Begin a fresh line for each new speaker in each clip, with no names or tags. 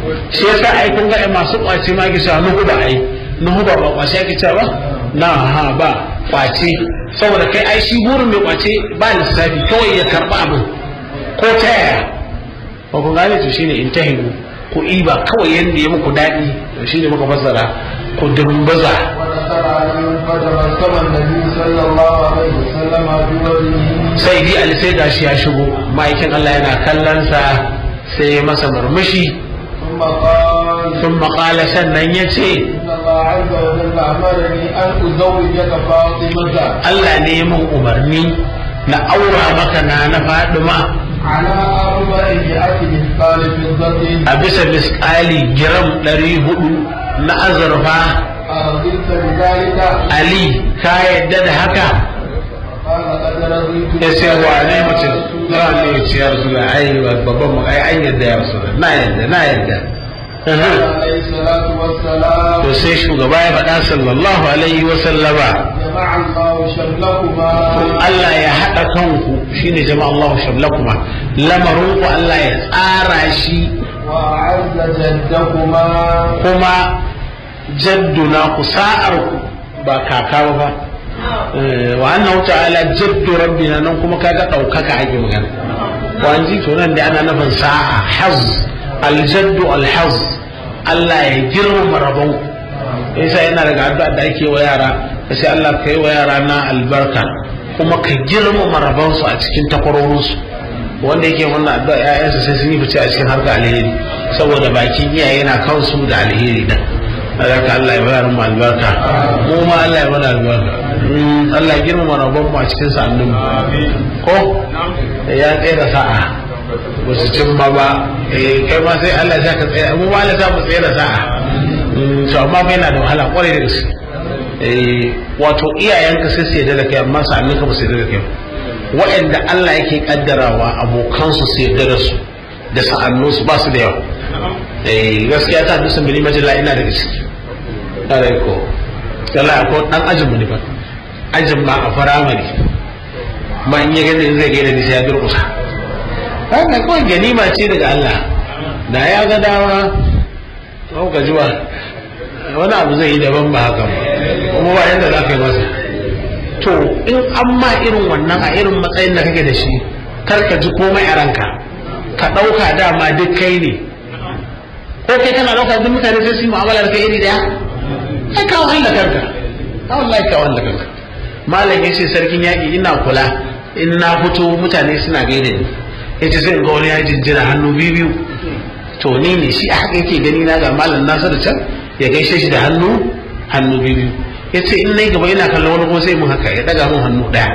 shi yasa ai kun ga masu kwace ma kisa nuhu ba ai nuhu ba ba kwace ake cewa ba na ha ba kwace saboda kai ai shi burin mai kwace ba lissafi kawai ya karba abin ko ta yaya ba ku gane to shine intahibu ku iba kawai yanda ya muku daɗi to shine muka fassara ku dumbaza
ونصر علي فتبسم النبي صلى الله عليه وسلم بوجهه
sai di ali sai gashi ya shigo ma'aikin Allah yana kallonsa sai ya masa murmushi
ثم قال
sun maƙala sannan ya ce
إن الله عز وجل أمرني أن أزوجك فاطمة
Allah ne ya min umarni na aura maka na na Fadima
على أربع مئة مثقال فضة
a bisa misƙali giram ɗari hudu na azurfa
أرضيت بذلك
Ali ka yadda da haka
قال قد رضيت
ya ce wa ne mutum na ne ya ce ya rasu da ai babban mu ai an yadda ya rasu na yadda na yadda
عليه الصلاة والسلام
to sai shugaba ya faɗa sallallahu alaihi wa sallama
جمع الله شملكما
Allah ya haɗa kanku shine jama'a Allahu shamlakuma lamarin ku Allah ya tsara shi
وأعز جدكما
kuma jadduna ku sa'ar ku ba kaka ba fa Eh, wa annahu ta'ala jaddu rabbina nan kuma kaga ɗaukaka ake magana wa an ji to nan da ana nufin sa'a haz aljaddu alhaz Allah ya girmama rabon ku yasa yana daga addu'a da ake wa yara sai Allah ka yi wa yara na albarka kuma ka girmama rabon su a cikin takwarorin su wanda yake wannan addu'a ƴaƴansa sai sun yi fice a cikin harka alheri saboda bakin iyaye na kansu da alheri da haka Allah ya bayar mu albarka mu ma Allah ya mana albarka Mm, Allah ya girmama rabon mu a cikin sa'annin mu ko ya tsaye da sa'a ba su cimma ba eh kai ma sai Allah ya ka tsaye mu ma Allah ya mu tsaye da sa'a Mm, to amma bai yana da wahala kwarai da gaske eh wato iyayenka sai su yarda da kai amma sa'annin ka ba su yarda da kai ba waɗanda Allah yake kaddarawa abokansu su yarda da su da sa'annunsu ba su da yawa eh gaskiya ta hadisin bili majalla ina daga ciki tare ko Allah ko dan ajin mu ne ba ajin ma a firamare ma in ya gani zai gaida ni sai ya durƙusa haka kawai ganima ce daga Allah da ya ga dama ko ka ji ba wani abu zai yi daban ba haka ba kuma ba yadda za ka yi masa to in an ma irin wannan a irin matsayin da kake da shi kar ka ji komai a ranka ka ɗauka dama duk kai ne ko kai kana ɗauka duk mutane sai su yi mu'amala da kai iri daya ai ka wahala kanka ka wallahi ka wahala kanka malam ya ce sarkin yaƙi ina kula in na fito mutane suna gaida ni ya ce sai in ga wani ya jinjina hannu biyu biyu to ni ne shi a haka yake gani na ga malam nasiru can ya gaishe shi da hannu hannu biyu biyu ya ce in na gaba ina kallon wani kuma sai mun haka ya daga mun hannu ɗaya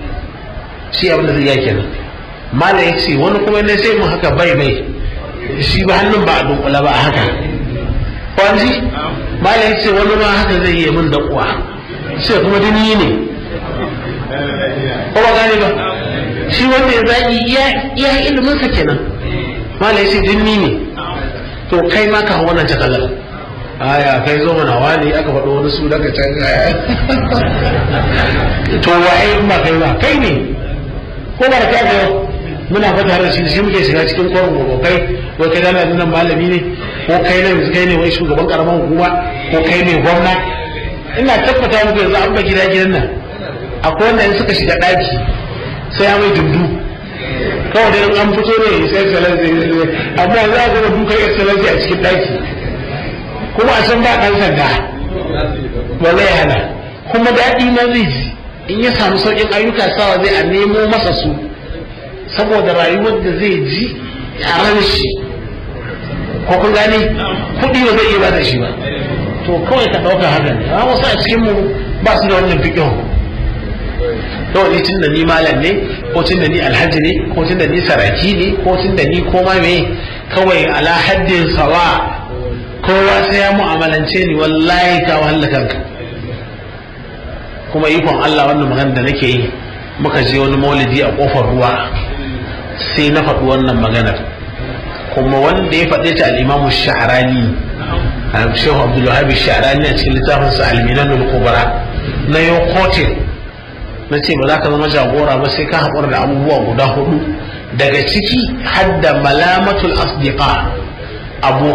shi abin da zai yi kenan malam ya ce wani kuma ne sai mun haka bai bai shi ba hannun ba a dunkula ba a haka kwanji malam ya ce wani ma haka zai yi min da uwa sai kuma dini ne ko ba gane ba shi wanda ya zaki iya ilimin sa kenan malam ya ce dini ne to kai ma ka wannan takalar aya kai zo mana wani aka faɗo wani su daga can to waye in ba kai ba kai ne ko ba da kai muna fata da shi shi muke shiga cikin kwarin gobe kai wai kai dana nan malami ne ko kai ne kai ne wai shugaban karaman hukuma ko kai ne gwamna ina tabbata muku yanzu an ba gida gidan nan akwai wanda in suka shiga daki sai ya mai dundu kawai da an fito ne sai excellency amma za a zama dukan excellency a cikin daki kuma a san ba dan sanda wallahi hana kuma daɗi na zai ji in ya samu sauƙin ayyuka sawa zai a nemo masa su saboda rayuwar da zai ji a ran shi ko kun gane kuɗi ba zai iya ba da shi ba to kawai ka ɗauka haka ne a wasu a cikin mu ba su da wannan fiƙin kawai ni tun da ni malam ne ko tun da ni alhaji ne ko tun da ni saraki ne ko tun da ni koma me kawai ala haddin sawa kowa sai ya mu'amalance ni wallahi ka wahala kanka kuma ikon Allah wannan magana da nake yi muka je wani maulidi a kofar ruwa sai na faɗi wannan maganar kuma wanda ya faɗe ta al'imamu sha'arani shehu abdullahi sha'arani a cikin littafinsa alminanul kubra na yau kotin na ce ba za ka zama jagora ba sai ka haƙura da abubuwa guda hudu daga ciki hadda malamatul asdiqa abokan